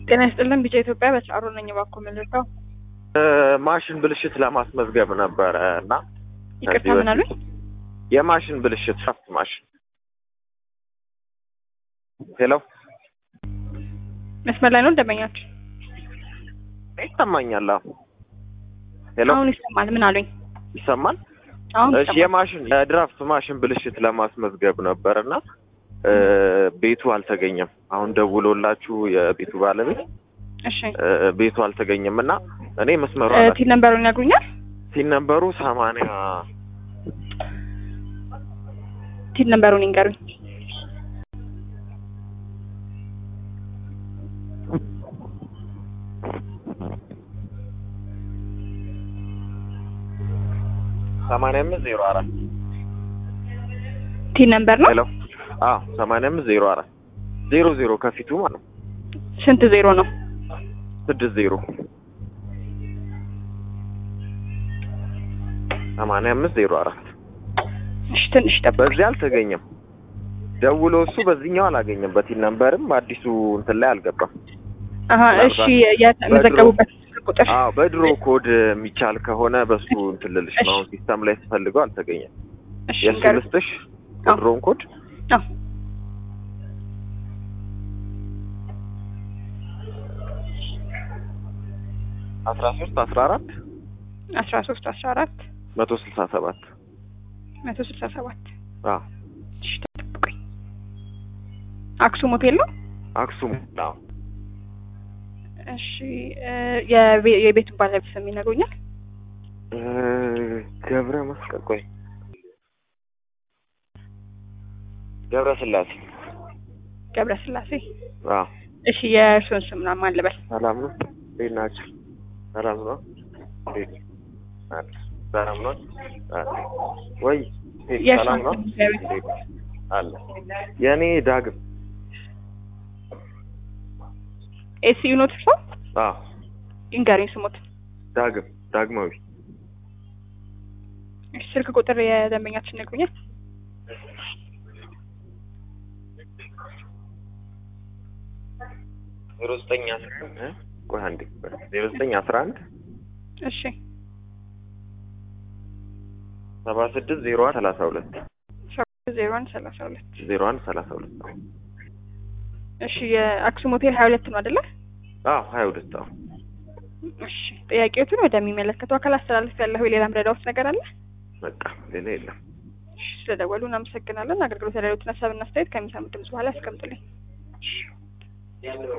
ጤና ይስጥልን ቢጫ ኢትዮጵያ በሰዓሩ ነኝ። እባክዎ ምልልከው ማሽን ብልሽት ለማስመዝገብ ነበረ እና ይቅርታ ምን አሉኝ? የማሽን ብልሽት ሻፍት ማሽን ሄሎ መስመር ላይ ነው ደንበኛችሁ? ይሰማኛል? አዎ ሄሎ አሁን ይሰማል። ምን አሉኝ? ይሰማል? አሁን እሺ ይሰማል። የማሽን የድራፍት ማሽን ብልሽት ለማስመዝገብ ነበር እና ቤቱ አልተገኘም። አሁን ደውሎላችሁ የቤቱ ባለቤት እሺ እ፣ ቤቱ አልተገኘም እና እኔ መስመሩ እ፣ ቲን ነምበሩን ይነግሩኛል? ሲል ነበሩ ሰማንያ ቲን ነምበሩን ይንገሩኝ። ሰማንያ አምስት ዜሮ አራት ቲን ነምበር ነው? ሄሎ አዎ ሰማንያ አምስት ዜሮ አራት ዜሮ ዜሮ ከፊቱ ማለት ነው ስንት ዜሮ ነው? ስድስት ዜሮ ሰማንያ አምስት ዜሮ አራት እሺ ትንሽ ጠብቅ። በዚህ አልተገኘም። ደውሎ እሱ በዚህኛው አላገኘም። በቲን ነምበርም አዲሱ እንትን ላይ አልገባም። አሀ እሺ የተመዘገቡበት ቁጥር አዎ በድሮ ኮድ የሚቻል ከሆነ በሱ እንትን ልልሽ ነው። አሁን ሲስተም ላይ ስፈልገው አልተገኘም። እሺ የእሱ ይንገሩኝ። ልስጥሽ አዎ። የድሮውን ኮድ አዎ አስራ ሶስት አስራ አራት አስራ ሶስት አስራ አራት መቶ ስልሳ ሰባት መቶ ስልሳ ሰባት አዎ እሺ ጠብቁኝ። አክሱም ሆቴል ነው? አክሱም አዎ እሺ እ፣ የቤ- የቤቱን ባለቤት ስም ይነግሩኛል? እ፣ ገብረ መስቀል ቆይ ገብረ ስላሴ ገብረ ስላሴ። አዎ እሺ የእርሱን ስም ነው ማን ልበል? ሰላም ነው እንዴት ናቸው ሰላም ነው እንዴት አለ ሰላም ነው አለ ወይ እንዴት የእርሱን ሰላም ነው ስም ንገሩኝ። እንዴት አለ የእኔ ዳግም ኤሲ ኖት እርሶ? አዎ ይንገሩኝ ስሞት። ዳግም ዳግማዊ እሺ ስልክ ቁጥር የደንበኛችን ይነግሩኛል? ዜሮ ዘጠኝ አስራ አንድ እ? ቆይ አንዴ ዜሮ ዘጠኝ አስራ አንድ እሺ ሰባ ስድስት ዜሮ አንድ ሰላሳ ሁለት ዜሮ አንድ ሰላሳ ሁለት ዜሮ አንድ ሰላሳ ሁለት እሺ የአክሱም ሆቴል ሀያ ሁለት ነው አይደለ? አዎ ሀያ ሁለት አዎ እሺ ጥያቄዎትን ወደሚመለከተው አካል አስተላለፍ ያለሁ ሌላ ምረዳውት ነገር አለ? በቃ ሌላ የለም እሺ ስለደወሉ እናመሰግናለን። አገልግሎት ያለሉትን ሀሳብና አስተያየት ከሚሰሙት ድምጽ በኋላ ያስቀምጡልኝ።